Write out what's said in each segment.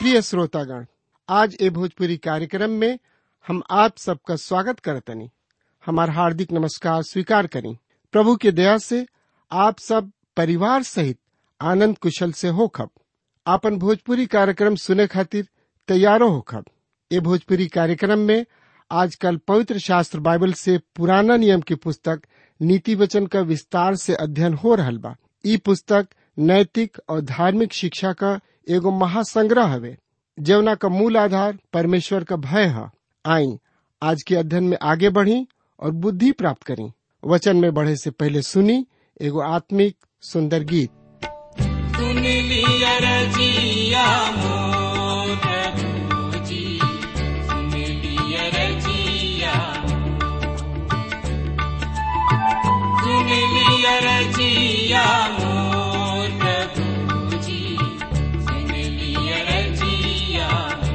प्रिय श्रोतागण आज ए भोजपुरी कार्यक्रम में हम आप सबका स्वागत करतनी हमार हार्दिक नमस्कार स्वीकार करें प्रभु के दया से आप सब परिवार सहित आनंद कुशल से होखब आपन भोजपुरी कार्यक्रम सुने खातिर तैयारो होखब ए भोजपुरी कार्यक्रम में आजकल पवित्र शास्त्र बाइबल से पुराना नियम की पुस्तक नीति वचन का विस्तार से अध्ययन हो रहल बा ई पुस्तक नैतिक और धार्मिक शिक्षा का एगो महासंग्रह हवे जवना का मूल आधार परमेश्वर का भय है आई आज के अध्ययन में आगे बढ़ी और बुद्धि प्राप्त करी वचन में बढ़े से पहले सुनी एगो आत्मिक सुंदर गीत सुन लिया रजिया मोर प्रभुजी सुन लिया रजिया सुन लिया रजिया मोर प्रभुजी सुन लिया रजिया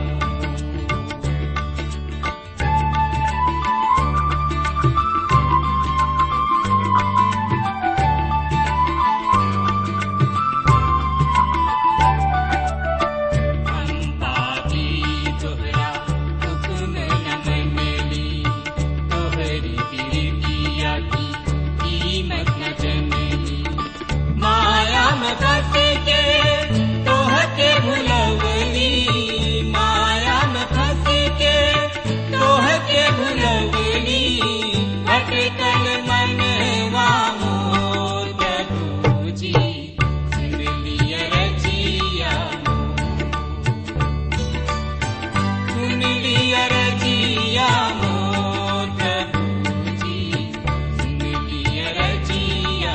हम पापी तोहरा हुक्म न मनली तोहरी प्रीतिया की कीमत न जनली माया में फंस के तोहके भुलवली माया में फंस के तोहके भुलवली भटकल मनवा मोर प्रभुजी सुन लिया रजिया सुन लिया रजिया मोर प्रभुजी सुन लिया रजिया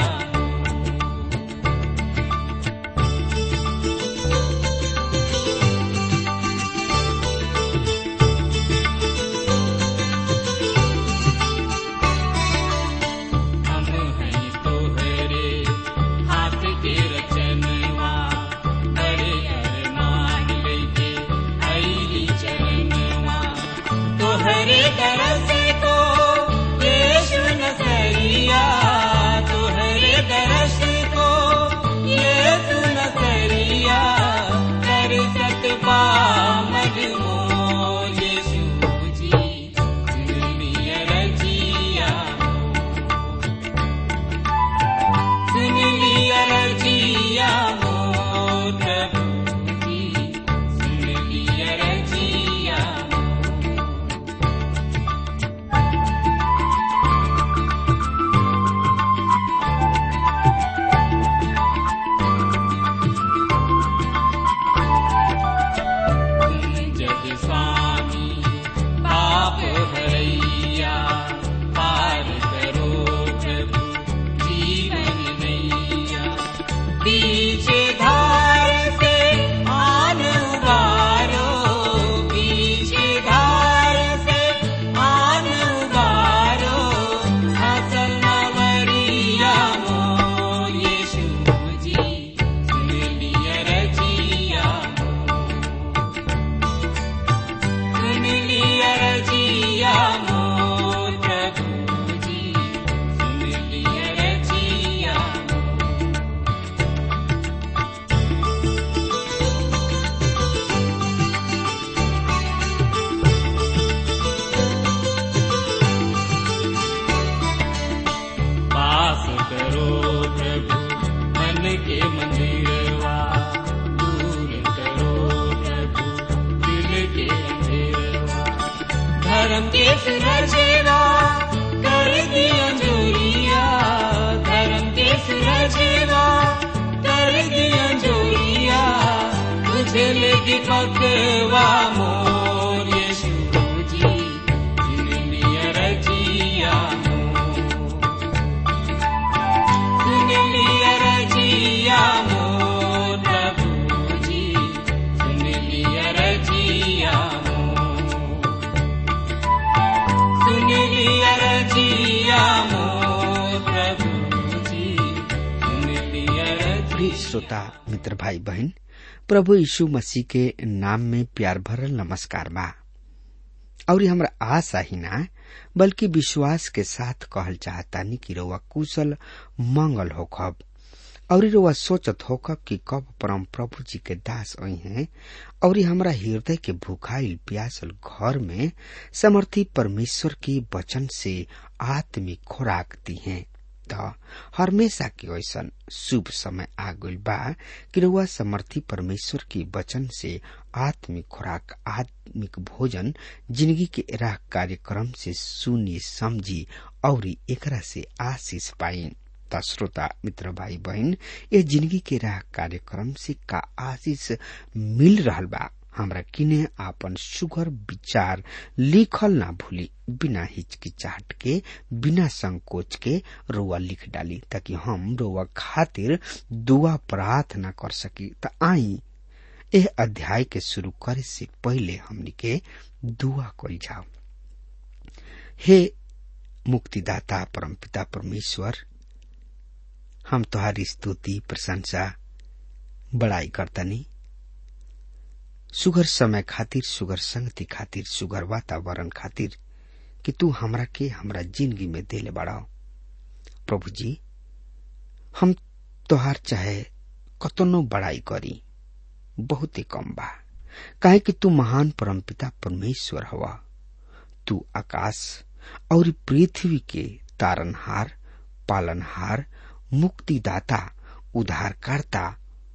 हम हैं तोहरे हाथ के रचनवा हरे अरमान लेके आईली चरणवा तोहरे दरस को यीशु नसरिया तोहरे दरस को यीशु नसरिया कर सकबा मजमो यीशु जी दुनिया रजिया सुन लिया रजिया मोर प्रभुजी सुन लिया रजिया जग स्वामी पाप हरैया पार करो प्रभु जीवन नैया पीछे धार से आन उबारो पीछे धार से आन उबारो फसल नवरिया मोर यीशु जी सुन लिया रजिया सुन लिया रजिया मोर प्रभुजी सुन लिया रजिया पास करो प्रभु मन के मंदिरवा दूर करो प्रभु दिल के अंधेरवा धर्म के सुरजेवा कर दिया जोरिया धर्म के सुरजेवा कर दिया जोरिया तुझे लेगी पकवा मोर यीशु जी सुन लिया रजिया मोर सुन लिया रजिया मोर प्रभुजी सुन लिया रजिया मोर सुन लिया रजिया मोर प्रभुजी सुन लिया रजिया प्रिय श्रोता मित्र भाई बहन प्रभु यीशु मसीह के नाम में प्यार भरल नमस्कार बा और हमरा आशा ही ना बल्कि विश्वास के साथ कहल चाहतानी कि रउआ कुशल मंगल होखब और रुआ सोचत होकर कि कब परम प्रभु जी के दास आई हैं और हमरा हृदय के भूखाइल प्यासल घर में समर्थी परमेश्वर की वचन से आत्मिक खुराक दी हैं त हमेशा के ऐसा शुभ समय आ गइल बा कि रुआ समर्थी परमेश्वर की वचन से आत्मिक खुराक आत्मिक भोजन जिंदगी के राह कार्यक्रम से सुनी समझी और एकरा से आशीष पाई त श्रोता मित्र भाई बहन ये जिंदगी के राह कार्यक्रम से का आशीष मिल रहल बा हमरा किने आपन सुगर विचार लिखल ना भूली बिना हिचकिचाहट के बिना संकोच के रोआ लिख डाली ताकि हम रोआ खातिर दुआ प्रार्थना कर सकी त आई एह अध्याय के शुरू करे से पहले हमनी के दुआ करी जाओ हे मुक्तिदाता परमपिता परमेश्वर हम तुहारी स्तुति प्रशंसा बड़ाई करतनी सुगर समय खातिर सुगर संगति खातिर सुगर वातावरण खातिर कि तू हमरा के हमरा जिंदगी में देले बढ़ाओ प्रभु जी हम तोहार चाहे कतनो बड़ाई करी बहुते कम बा काहे कि तू महान परमपिता परमेश्वर हवा तू आकाश और पृथ्वी के तारनहार पालनहार मुक्तिदाता उद्धारकर्ता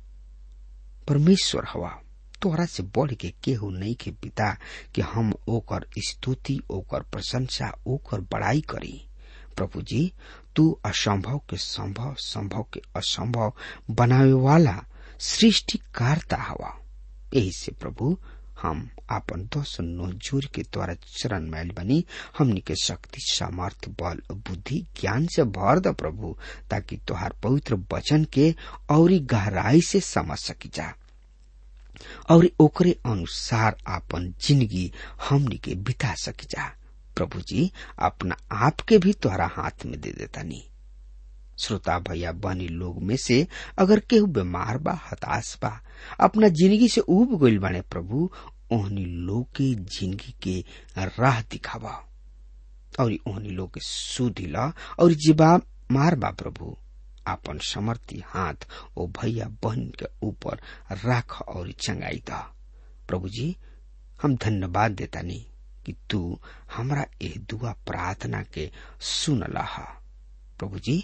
परमेश्वर हवा तोहरा से बढ़ के केहू नहीं के पिता कि हम ओकर स्तुति ओकर प्रशंसा ओकर बड़ाई करी प्रभु जी तू असंभव के संभव संभव के असंभव बनावे वाला सृष्टिकारता हवा यही से प्रभु हम आपन दोष नो जोर के द्वारा चरण मैल बनी हमनी के शक्ति सामर्थ बल बुद्धि ज्ञान से भर द प्रभु ताकि तोहार पवित्र वचन के और गहराई से समझ सकी जा और ओकरे अनुसार आपन जिंदगी हमनी के बिता सकी जा प्रभु जी अपना आप के भी तोहरा हाथ में दे देता नहीं श्रोता भैया बनी लोग में से अगर केहू बीमार बा हताश बा अपना जिंदगी से उब गइल बाने प्रभु ओहनी लोग के जिंदगी के राह दिखावा और ओहनी लोग के सुधी ला और जीवा मार बा प्रभु आपन समर्थी हाथ ओ भैया बहन के ऊपर राख और चंगाई दा प्रभु जी हम धन्यवाद देता नहीं कि तू हमरा एह दुआ प्रार्थना के सुन लहा प्रभु जी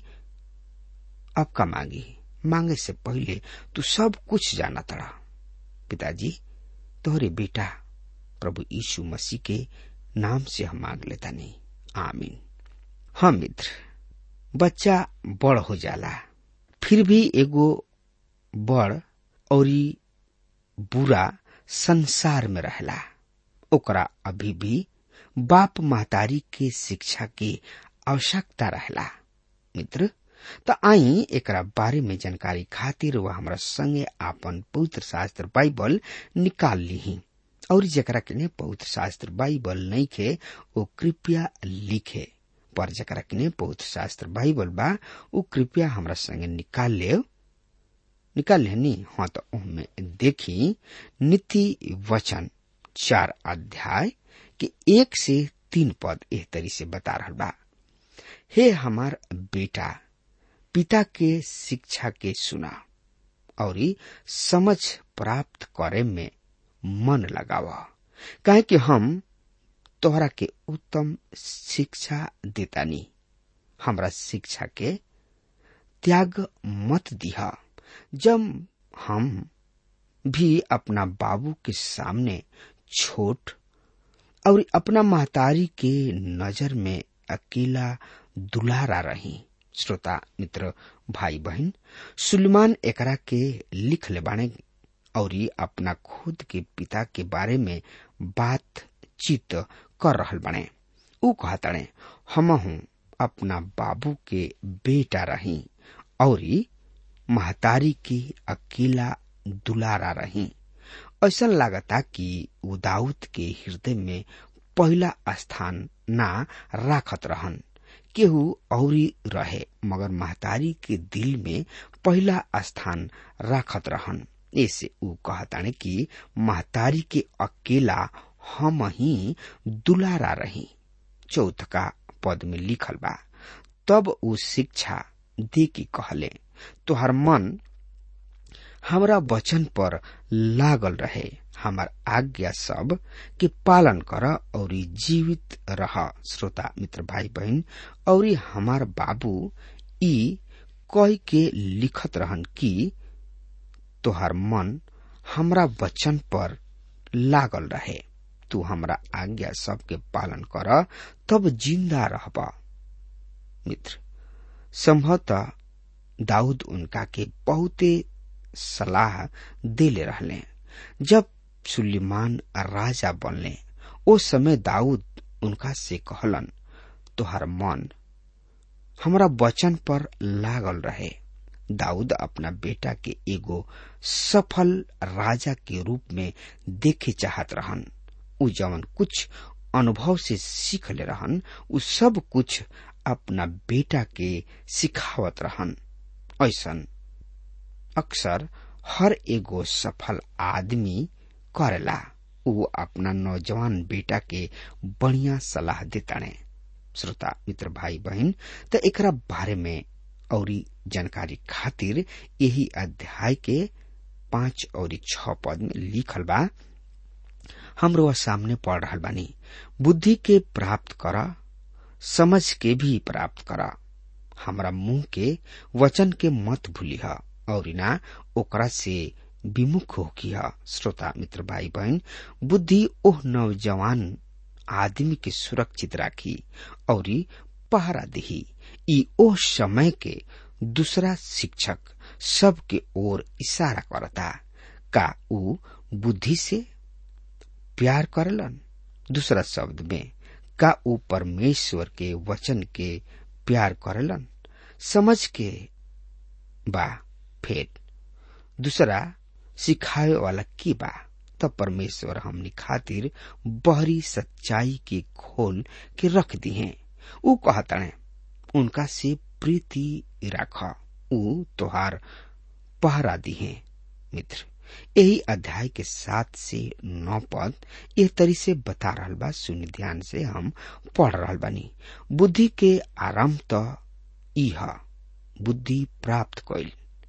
अब का मांगी मांगे से पहले तू सब कुछ जाना तड़ा पिताजी तोहरे बेटा प्रभु यीशु मसीह के नाम से हम मांग लेता नहीं आमीन हाँ मित्र बच्चा बड़ हो जाला फिर भी एगो बड़ और बुरा संसार में रहला ओकरा अभी भी बाप महतारी के शिक्षा की आवश्यकता रहला मित्र त आई एकरा बारे में जानकारी खातिर वह हमरा संगे आपन पवित्र शास्त्र बाइबल निकाल ली और जकरा के पवित्र शास्त्र बाइबल नहीं खे वो कृपया लिखे पर जकरा के पवित्र शास्त्र बाइबल बा वो कृपया हमरा संगे निकाल ले निकाल लेनी हाँ तो उनमें देखी नीति वचन चार अध्याय के एक से तीन पद एह तरी से बता रहा बा हे हमार बेटा पिता के शिक्षा के सुना और समझ प्राप्त करे में मन लगावा काहे कि हम तोहरा के उत्तम शिक्षा देतानी हमरा शिक्षा के त्याग मत दिहा जब हम भी अपना बाबू के सामने छोट और अपना महतारी के नजर में अकेला दुलारा रही श्रोता मित्र भाई बहन सुलेमान एकरा के लिख ले बाने और अपना खुद के पिता के बारे में बातचीत कर रहल बने ऊ कहतने हम हूँ अपना बाबू के बेटा रही और महतारी की अकेला दुलारा रही ऐसा लागता कि उदाउद के हृदय में पहला स्थान ना राखत रहन केहू औरी रहे मगर महतारी के दिल में पहला स्थान राखत रहन ऐसे ऊ कहताने कि महतारी के अकेला हम ही दुलारा रही चौथ का पद में लिखल बा तब ऊ शिक्षा दे की कहले तोहर मन हमरा वचन पर लागल रहे हमार आज्ञा सब के पालन कर और जीवित रह श्रोता मित्र भाई बहन और हमार बाबू ई कह के लिखत रहन कि तोहर मन हमरा वचन पर लागल रहे तू हमरा आज्ञा सबके पालन कर तब जिंदा रहबा मित्र संभवतः दाऊद उनका के बहुते सलाह देले रहले जब सुलेमान राजा बनले ओ समय दाऊद उनका से कहलन तोहर मन हमरा वचन पर लागल रहे दाऊद अपना बेटा के एगो सफल राजा के रूप में देखे चाहत रहन उ जवन कुछ अनुभव से सीख ले रहन उ सब कुछ अपना बेटा के सिखावत रहन ऐसन अक्सर हर एगो सफल आदमी करेला उ अपना नौजवान बेटा के बढ़िया सलाह देताने श्रोता मित्र भाई बहन त एकरा बारे में औरी जानकारी खातिर यही अध्याय के पांच और छ पद में लिखल बा हमरो सामने पढ़ रहा बानी बुद्धि के प्राप्त कर समझ के भी प्राप्त कर हमरा मुंह के वचन के मत भूली और ना ओकरा से विमुख हो किया श्रोता मित्र भाई बहन बुद्धि ओह नौजवान आदमी के सुरक्षित राखी और पहरा दही ई ओह समय के दूसरा शिक्षक सबके ओर इशारा करता का ऊ बुद्धि से प्यार करलन दूसरा शब्द में का ऊ परमेश्वर के वचन के प्यार करलन समझ के बा फेर दूसरा सिखाए वाला की बा तब परमेश्वर हमनी खातिर बहरी सच्चाई के खोल के रख दी है ऊ कहतने उनका से प्रीति राख ऊ तोहार पहरा दी है मित्र यही अध्याय के सात से नौ पद यह तरी से बता रहा बा सुनि ध्यान से हम पढ़ रहा बानी बुद्धि के आरंभ तो इह बुद्धि प्राप्त कैल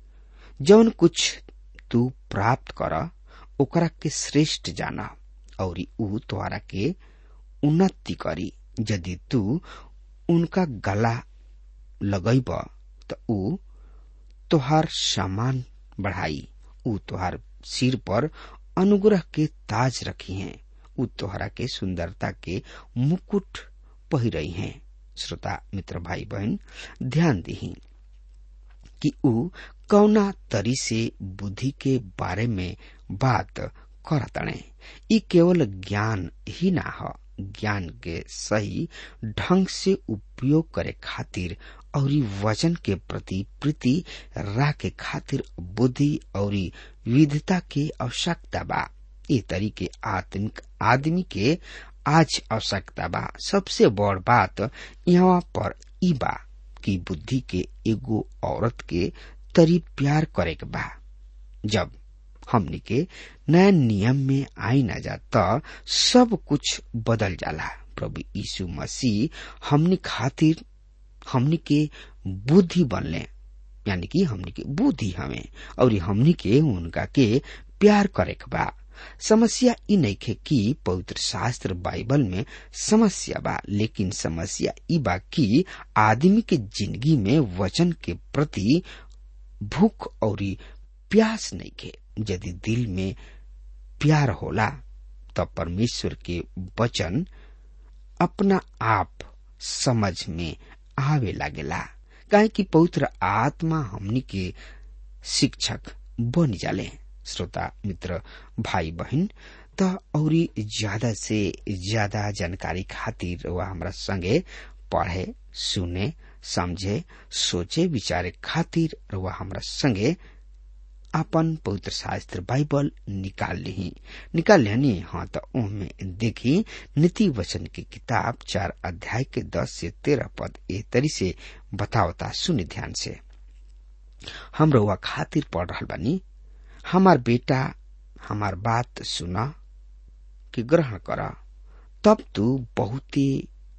जौन कुछ तू प्राप्त कर ओकरा के श्रेष्ठ जाना और ऊ तोहरा के उन्नति करी यदि तू उनका गला लगैब त ऊ तोहार सामान बढ़ाई ऊ तोहार सिर पर अनुग्रह के ताज रखी हैं ऊ तोहरा के सुंदरता के मुकुट पहिरई हैं श्रोता मित्र भाई बहन ध्यान दही कि ऊ कौना तरी से बुद्धि के बारे में बात करतणे ई केवल ज्ञान ही ना ह ज्ञान के सही ढंग से उपयोग करे खातिर और वचन के प्रति प्रीति राखे खातिर बुद्धि और विधता के आवश्यकता बा ये तरीके आत्मिक आदमी के आज आवश्यकता बा सबसे बड़ बात यहाँ पर ई बा कि बुद्धि के एगो औरत के तरी प्यार करे के बा जब हमनी के नया नियम में आई न जा त सब कुछ बदल जाला प्रभु यीशु मसीह हमनी खातिर हमनी के बुद्धि बनले यानी कि हमनी के बुद्धि हमें और हमनी के उनका के प्यार करे के बा समस्या ई नइखे कि पवित्र शास्त्र बाइबल में समस्या बा लेकिन समस्या ई बा कि आदमी के जिंदगी में वचन के प्रति भूख और प्यास नइखे यदि दिल में प्यार होला तब परमेश्वर के वचन अपना आप समझ में आवे लागेला काहे कि पवित्र आत्मा हमनी के शिक्षक बन जाले श्रोता मित्र भाई बहन त औरी ज्यादा से ज्यादा जानकारी खातिर वह हमरा संगे पढ़े सुने समझे सोचे विचारे खातिर वह हमरा संगे अपन पवित्र शास्त्र बाइबल निकाल ली निकाल लेनी हाँ तो उनमें देखी नीति वचन की किताब चार अध्याय के दस से तेरह पद ए तरी से बतावता सुनि ध्यान से हम रउआ खातिर पढ़ रहा बानी हमार बेटा हमार बात सुना कि ग्रहण कर तब तू बहुते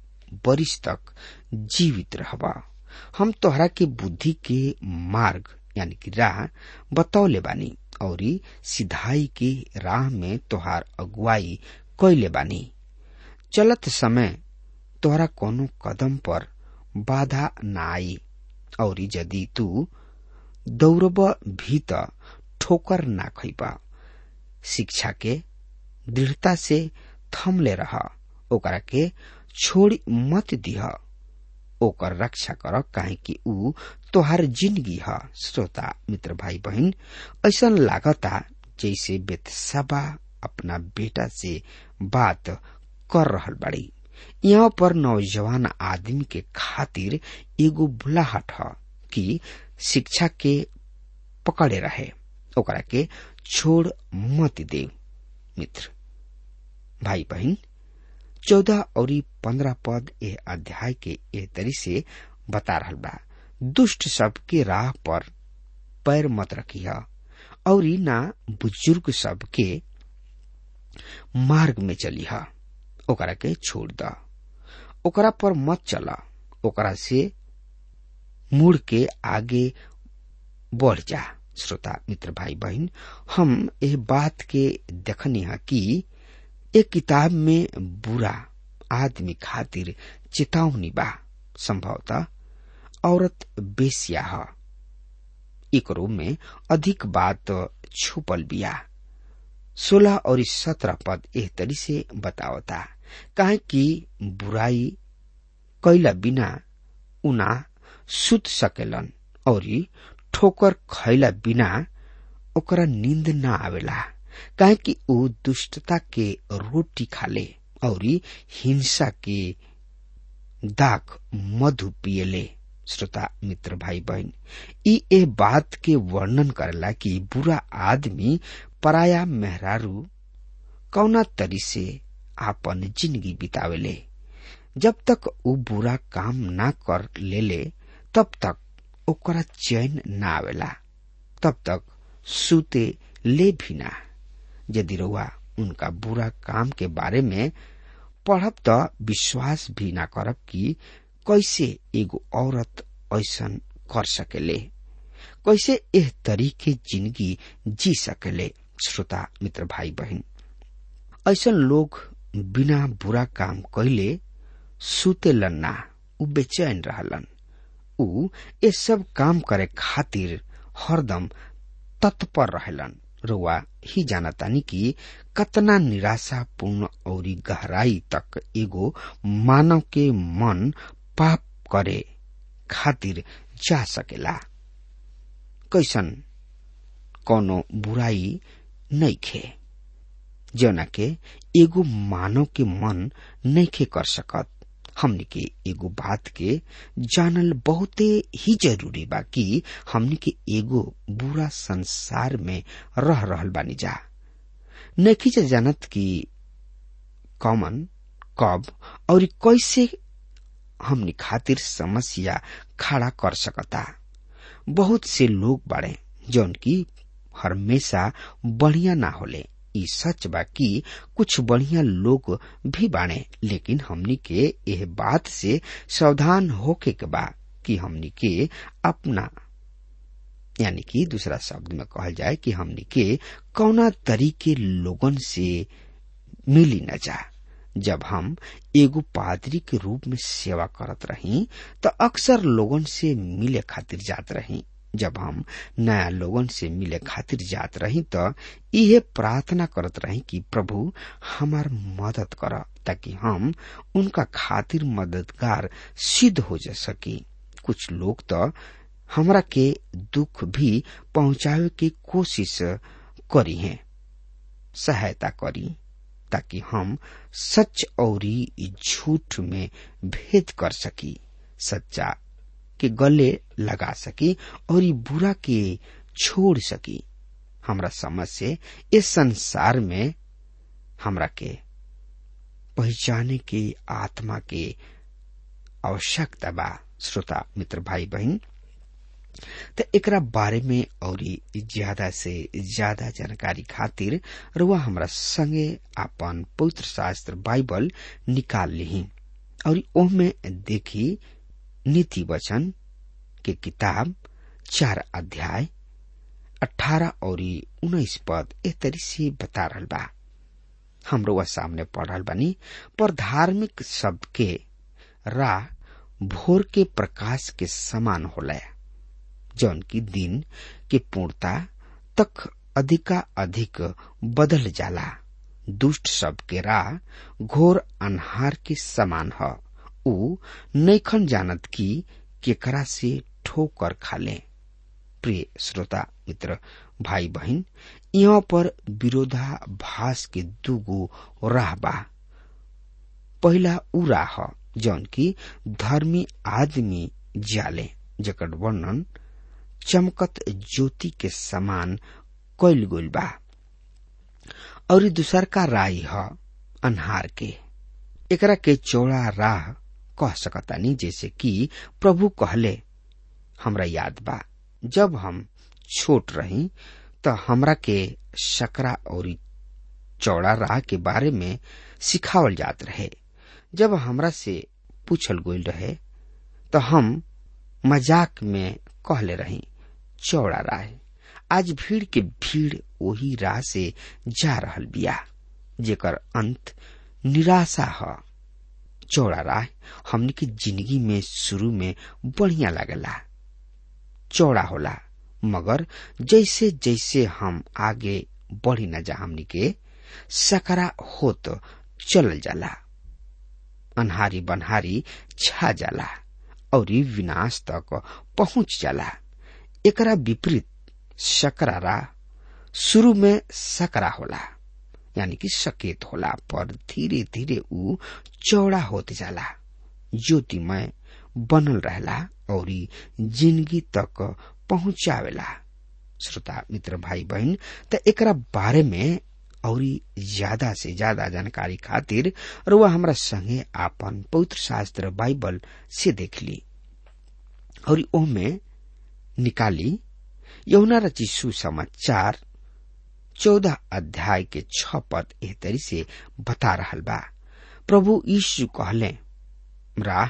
बरिस तक जीवित रहबा हम तोहरा के बुद्धि के मार्ग यानी कि राह बतौले बानी और सिधाई की राह में तोहार अगुवाई कैले बानी चलत समय तोहरा कोनो कदम पर बाधा न आई और यदि तू दौड़ब भी त ठोकर ना खैबा शिक्षा के दृढ़ता से थमले रह ओकरा के छोड़ी मत दिह ओकर रक्षा कर काहे कि ऊ तोहार जिंदगी ह श्रोता मित्र भाई बहन ऐसा लागता जैसे बेतसबा अपना बेटा से बात कर रहल बाड़ी यहाँ पर नौजवान आदमी के खातिर एगो बुलाहट ह कि शिक्षा के पकड़े रहे ओकरा के छोड़ मत दे मित्र भाई बहन चौदह और पंद्रह पद ए अध्याय के ए तरी से बता रहल बा दुष्ट सबके राह पर पैर मत रखिया और ना बुजुर्ग सबके मार्ग में चलिहा ओकरा के छोड़ द ओकरा पर मत चला ओकरा से मुड़ के आगे बढ़ जा श्रोता मित्र भाई बहन हम एह बात के देखनी है कि एक किताब में बुरा आदमी खातिर चेतावनी बा संभवतः औरत बेसिया है एकरो में अधिक बात छुपल बिया सोलह और सत्रह पद एह तरी से बतावता काहे कि बुराई कैला बिना उना सुत सकेलन और ठोकर खैला बिना ओकरा नींद ना आवेला काहे कि ऊ दुष्टता के रोटी खाले और हिंसा के दाग मधु पियले श्रोता मित्र भाई बहन ई ए बात के वर्णन करला कि बुरा आदमी पराया मेहरारू कौना तरी से आपन जिंदगी बितावेले जब तक ऊ बुरा काम ना कर लेले तब तक ओकरा चैन ना आवेला तब तक सुते ले भी ना यदि रउआ उनका बुरा काम के बारे में पढ़ब त विश्वास भी ना करब कि कैसे एगो औरत ऐसन कर सकेले कैसे एह तरीके जिंदगी जी सकेले श्रोता मित्र भाई बहन ऐसन लोग बिना बुरा काम कैले सुतेलन ना उ बेचैन रहलन उ ये सब काम करे खातिर हरदम तत्पर रहेलन रुआ ही जानतानी कि कतना निराशापूर्ण और गहराई तक एगो मानव के मन पाप करे खातिर जा सकेला कैसन कोनो बुराई नइखे जौना के एगो मानव के मन नइखे कर सकत हमनी के एगो बात के जानल बहुते ही जरूरी बा कि हमनी के एगो बुरा संसार में रह रहल बानी जा नखी जा जानत कि कॉमन कब और कैसे हमनी खातिर समस्या खड़ा कर सकता बहुत से लोग बाड़े जौन की हमेशा बढ़िया ना होले ई सच बा कि कुछ बढ़िया लोग भी बाणे लेकिन हमनी के यह बात से सावधान होके के बा कि हमनी के अपना यानी कि दूसरा शब्द में कहल जाए कि हमनी के कौना तरीके लोगन से मिली न जा जब हम एगो पादरी के रूप में सेवा करत रही तो अक्सर लोगन से मिले खातिर जात रही जब हम नया लोगन से मिले खातिर जात रही तो इहे प्रार्थना करत रही कि प्रभु हमार मदद कर ताकि हम उनका खातिर मददगार सिद्ध हो जा सकी कुछ लोग तो हमरा के दुख भी पहुंचावे की कोशिश करी है सहायता करी ताकि हम सच और झूठ में भेद कर सकी सच्चा के गले लगा सकी और ये बुरा के छोड़ सकी हमरा समझ से इस संसार में हमरा के पहचाने के आत्मा के आवश्यकता बा श्रोता मित्र भाई बहन तो एकरा बारे में और ज्यादा से ज्यादा जानकारी खातिर रुआ हमरा संगे अपन पवित्र शास्त्र बाइबल निकाल ली और ओह में देखी नीति वचन के किताब चार अध्याय अठारह और उन्नीस पद ए तरी से बता रहल बा हमरो वह सामने पढ़ रहल बानी पर धार्मिक शब्द के राह भोर के प्रकाश के समान होला जौन की दिन के पूर्णता तक अधिका अधिक बदल जाला दुष्ट सब के राह घोर अनहार के समान ह ऊ नैखन जानत की केकरा से ठोकर खाले प्रिय श्रोता मित्र भाई बहन यहाँ पर विरोधाभास के दूगो राह बा पहला उ राह जौन की धर्मी आदमी जाले जकर वर्णन चमकत ज्योति के समान कैल गइल बा और दूसर का राय ह अन्हार के एकरा के चौड़ा राह कह सकतानी जैसे कि प्रभु कहले हमरा याद बा जब हम छोट रही त हमरा के सकरा और चौड़ा राह के बारे में सिखावल जात रहे जब हमरा से पूछल गइल रहे तो हम मजाक में कहले रही चौड़ा राह आज भीड़ के भीड़ वही राह से जा रहल बिया जेकर अंत निराशा ह चौड़ा राह हमनी के जिंदगी में शुरू में बढ़िया लागला चौड़ा होला मगर जैसे जैसे हम आगे बढ़ी न जा हमनी के सकरा होत चलल जाला अनहारी बनहारी छा जाला और विनाश तक पहुंच जाला एकरा विपरीत सकरा राह शुरू में सकरा होला यानी कि सकेत होला पर धीरे धीरे ऊ चौड़ा होते जाला ज्योतिमय बनल रहला और जिंदगी तक पहुंचावेला श्रोता मित्र भाई बहन त एकरा बारे में और ज्यादा से ज्यादा जानकारी खातिर रुआ हमरा संगे आपन पवित्र शास्त्र बाइबल से देख ली और ओमे निकाली यमुना रची सुसमाचार चौदह अध्याय के छ पद एह तरी से बता रहल बा प्रभु यीशु कहले राह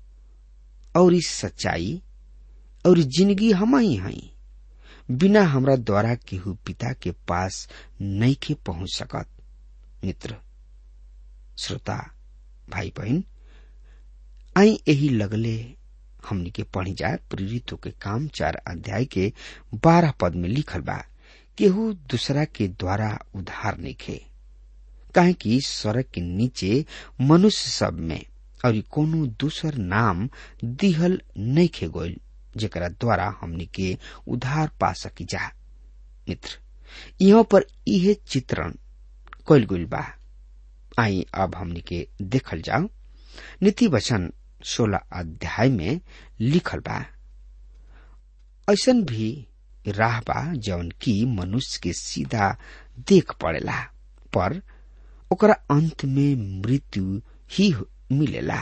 और इस सच्चाई और जिंदगी हम ही हई बिना हमरा द्वारा केहू पिता के पास नहीं के पहुंच सकत मित्र श्रोता भाई बहन आई यही लगले हमनी के पढ़ी जाए प्रेरितों के काम चार अध्याय के बारह पद में लिखल बा केहू दूसरा के द्वारा उधार नहीं खे काहे कि सड़क के नीचे मनुष्य सब में और कोनो दूसर नाम दिहल नहीं खे गोल जेकरा द्वारा हमनी के उधार पा सकी जा मित्र यहाँ पर इहे चित्रण कैल गइल बा आई अब हमनी के देखल जाओ नीति वचन सोलह अध्याय में लिखल बा ऐसन भी राह बा जौन की मनुष्य के सीधा देख पड़ेला पर ओकरा अंत में मृत्यु ही मिलेला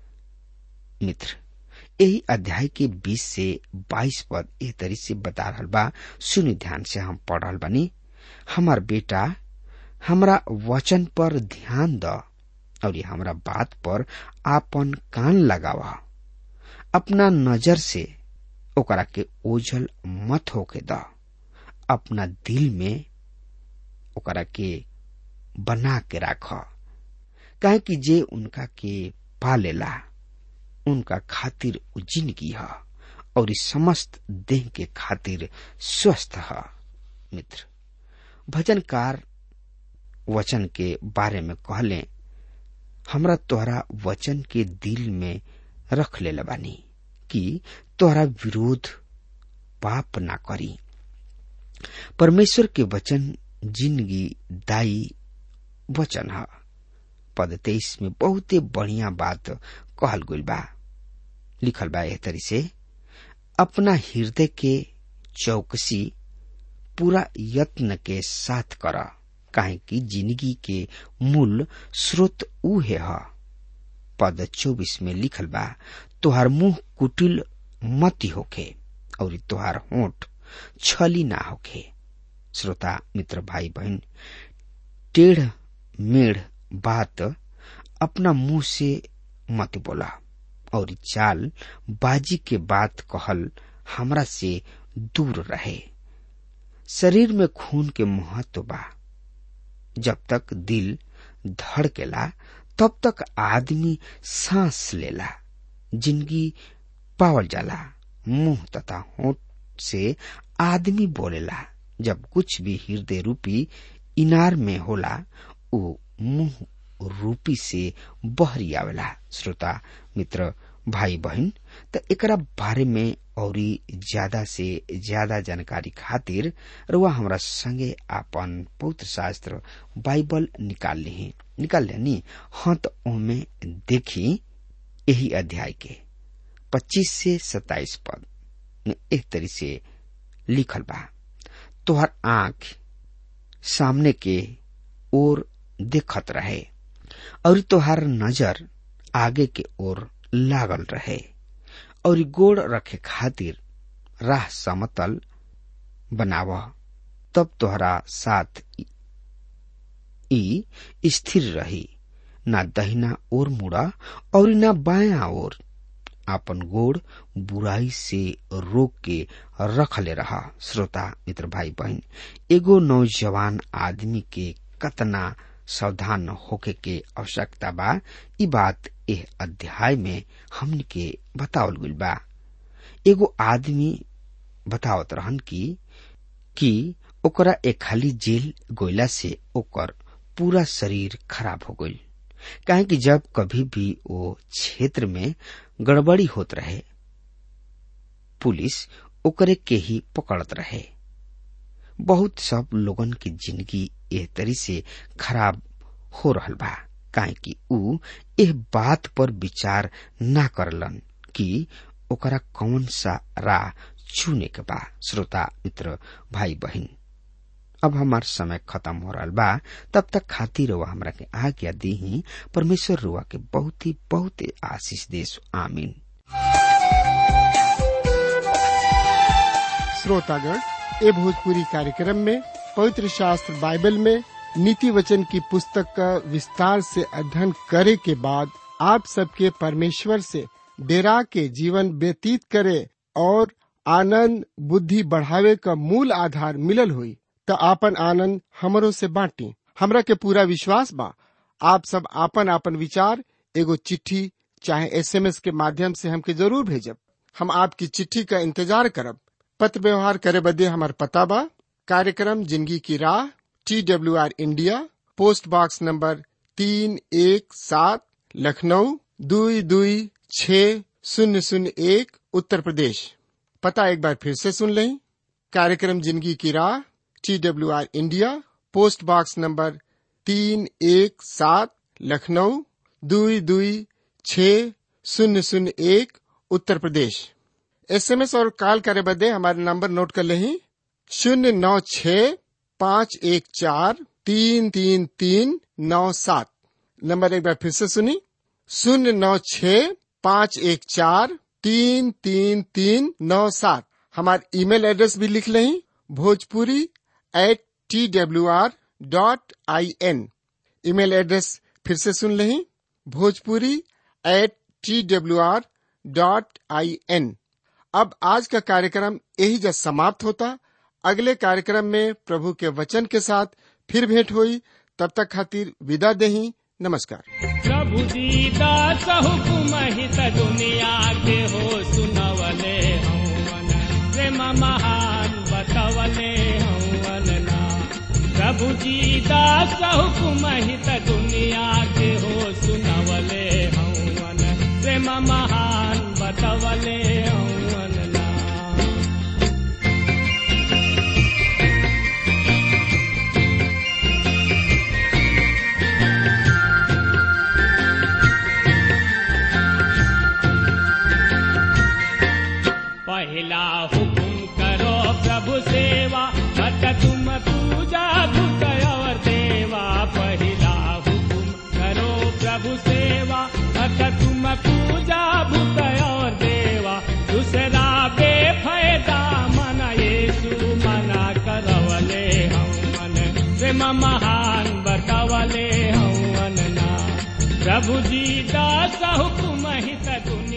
मित्र यही अध्याय के 20 से 22 पद एह तरी से बता रहल बा सुनि ध्यान से हम पढ़ रहल बानी हमार बेटा हमरा वचन पर ध्यान द और ये हमरा बात पर आपन कान लगावा अपना नजर से ओकरा के ओझल मत होके द अपना दिल में ओकरा के बना के राख काहे कि जे उनका के पालेला उनका खातिर जिंदगी है और इस समस्त देह के खातिर स्वस्थ है मित्र भजनकार वचन के बारे में कहले हमरा तोहरा वचन के दिल में रख ले बानी कि तोहरा विरोध पाप ना करी परमेश्वर के वचन जिंदगी दाई वचन है पद तेईस में बहुते बढ़िया बात कहल गइल बा लिखल बा एह तरी से अपना हृदय के चौकसी पूरा यत्न के साथ कर काहे कि जिंदगी के मूल स्रोत उहे ह पद चौबीस में लिखल बा तोहार मुंह कुटिल मती होखे और तोहार होठ छली ना होखे श्रोता मित्र भाई बहन टेढ़ मेढ़ बात अपना मुंह से मत बोला और चाल बाजी के बात कहल हमरा से दूर रहे शरीर में खून के महत्व बा जब तक दिल धड़केला तब तक आदमी सांस लेला जिंदगी पावल जाला मुंह तथा होठ से आदमी बोलेला जब कुछ भी हृदय रूपी इनार में होला वो मुंह रूपी से बहरी आवेला श्रोता मित्र भाई बहन त एकरा बारे में औरी ज्यादा से ज्यादा जानकारी खातिर रुआ हमरा संगे आपन पवित्र शास्त्र बाइबल निकाल ली निकाल लेनी हाँ तो ओमे देखी यही अध्याय के 25 से 27 पद में एक तरी से लिखल बा तोहर आंख सामने के ओर देखत रहे और तोहार नजर आगे के ओर लागल रहे और गोड़ रखे खातिर राह समतल बनाव तब तोहरा साथ ई स्थिर रही ना दहिना ओर मुड़ा और ना बाया ओर आपन गोड़ बुराई से रोक के रखले रहा श्रोता मित्र भाई बहन एगो नौजवान आदमी के कतना सावधान होके के आवश्यकता बा ई बात एह अध्याय में हमन के बतावल गइल बा एगो आदमी बतावत रहन की कि ओकरा एक खाली जेल गोइला से ओकर पूरा शरीर खराब हो गइल काहे कि जब कभी भी वो क्षेत्र में गड़बड़ी होत रहे पुलिस ओकरे के ही पकड़त रहे बहुत सब लोगन की जिंदगी एह तरी से खराब हो रहल बा काहे कि ऊ एह बात पर विचार ना करलन कि ओकरा कौन सा राह चुने के बा श्रोता मित्र भाई बहन अब हमार समय खत्म हो रहा बा तब तक खातिर रुआ हमरा के आज्ञा दी ही परमेश्वर रुआ के बहुत ही बहुत ही आशीष देश आमीन श्रोतागण ए भोजपुरी कार्यक्रम में पवित्र शास्त्र बाइबल में नीति वचन की पुस्तक का विस्तार से अध्ययन करे के बाद आप सबके परमेश्वर से डेरा के जीवन व्यतीत करे और आनंद बुद्धि बढ़ावे का मूल आधार मिलल हुई तो आपन आनंद हमरो से बांटी हमरा के पूरा विश्वास बा आप सब आपन आपन विचार एगो चिट्ठी चाहे एसएमएस के माध्यम से हमके जरूर भेजब हम आपकी चिट्ठी का इंतजार करब पत्र व्यवहार करे बदे हमार पता बा कार्यक्रम जिंदगी की राह T W R India post box number तीन एक सात लखनऊ दुई दुई छ शून्य शून्य एक उत्तर प्रदेश पता एक बार फिर से सुन लें कार्यक्रम जिंदगी की राह T W R India post box number तीन एक सात लखनऊ दुई दुई छ शून्य शून्य एक उत्तर प्रदेश एसएमएस और कॉल करे बदे हमारे नंबर नोट कर लें शून्य नौ छ पाँच एक चार तीन तीन तीन नौ सात नंबर एक बार फिर से सुनी शून्य नौ छ पाँच एक चार तीन तीन तीन नौ सात हमारे ईमेल एड्रेस भी लिख लें Bhojpuri at T W R dot I N email address फिर से सुन लें Bhojpuri at T W R dot I N अब आज का कार्यक्रम यही जब समाप्त होता अगले कार्यक्रम में प्रभु के वचन के साथ फिर भेंट हुई तब तक खातिर विदा देही नमस्कार प्रभु दीदास हुकुम हित दुनिया के हो सुनवले हौवन प्रेम महान बतवले हौवन ना प्रभु दीदास हुकुम हित दुनिया के हो सुनवले हौवन प्रेम महान बतवले हौवन ना पहला हुकुम करो प्रभु सेवा मत तुम पूजा धुत और देवा पहला हुकुम करो प्रभु सेवा मत तुम पूजा भूत और देवा दूसरा बेफायदा मन येसु मना करवले हम मन प्रेम महान बतवले हम ना प्रभु जी दास हुकुम हित दुनिया